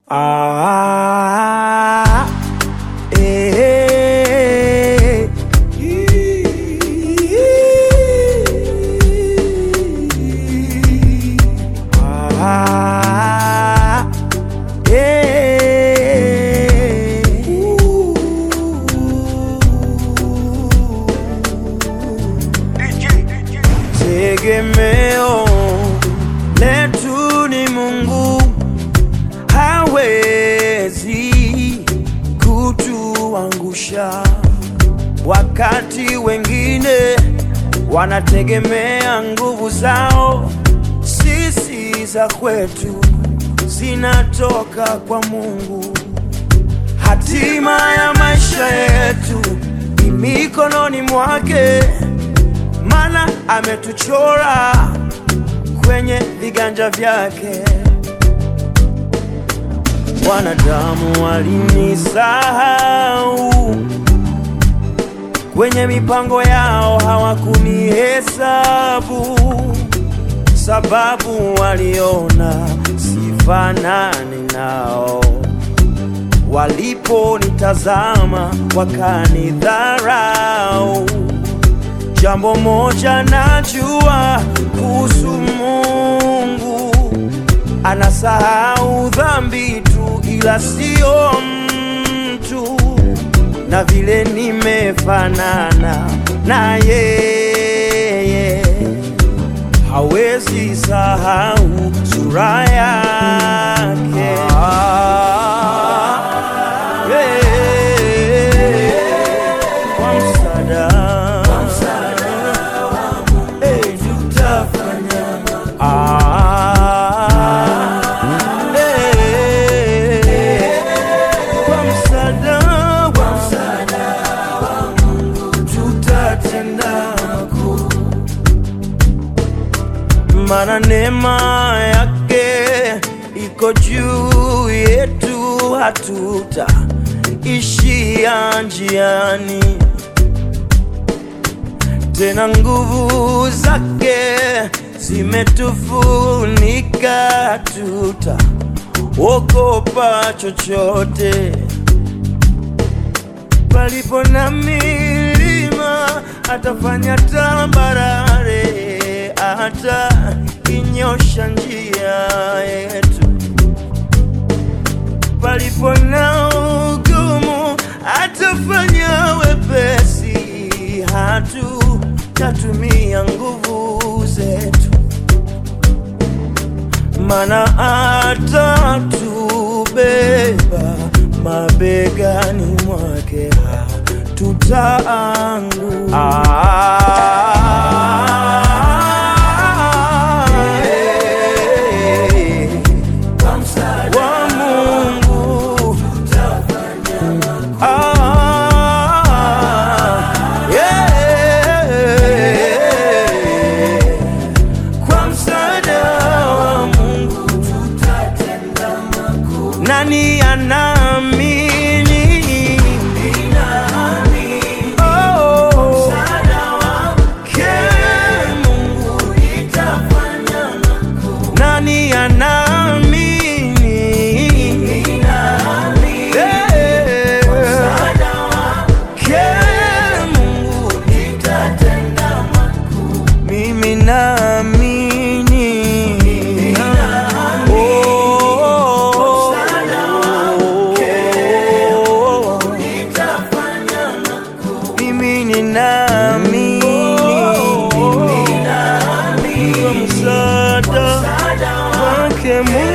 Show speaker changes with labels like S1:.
S1: Ah, eh, ah, eh. Tegemeo letu ni Mungu, hawezi kutuangusha. Wakati wengine wanategemea nguvu zao, sisi za kwetu zinatoka kwa Mungu. Hatima ya maisha yetu ni mikononi mwake, maana ametuchora kwenye viganja vyake. Wanadamu walinisahau kwenye mipango yao, hawakunihesabu sababu waliona sifanani nao. Waliponitazama wakanidharau. Jambo moja najua kuhusu Mungu, anasahau dhambi tu, ila sio mtu. Na vile nimefanana na yeye, hawezi sahau sura yake. Yeah. Kwa msaada Eh, tutafanya Ah, eh, kwa msaada wa Mungu tutatenda makuu, maana neema yake iko juu yetu, hatutaishia njiani tena nguvu zake zimetufunika, tuta ogopa chochote. Palipo na milima atafanya tambarare, hata inyosha njia yetu. Palipo na ugumu atafanya wepesi, hatutatumia nguvu zetu, mana atatubeba mabegani mwake, hatutaanguka. Wa Mungu Ah, yeah. Kwa msaada wa Mungu tutatenda makuu. Nani anaamini? Oh, ke Mungu nani anaamini? Eh, ke Mungu mimi naamini Oh, mimi ninaamini kwa msaada wake Mungu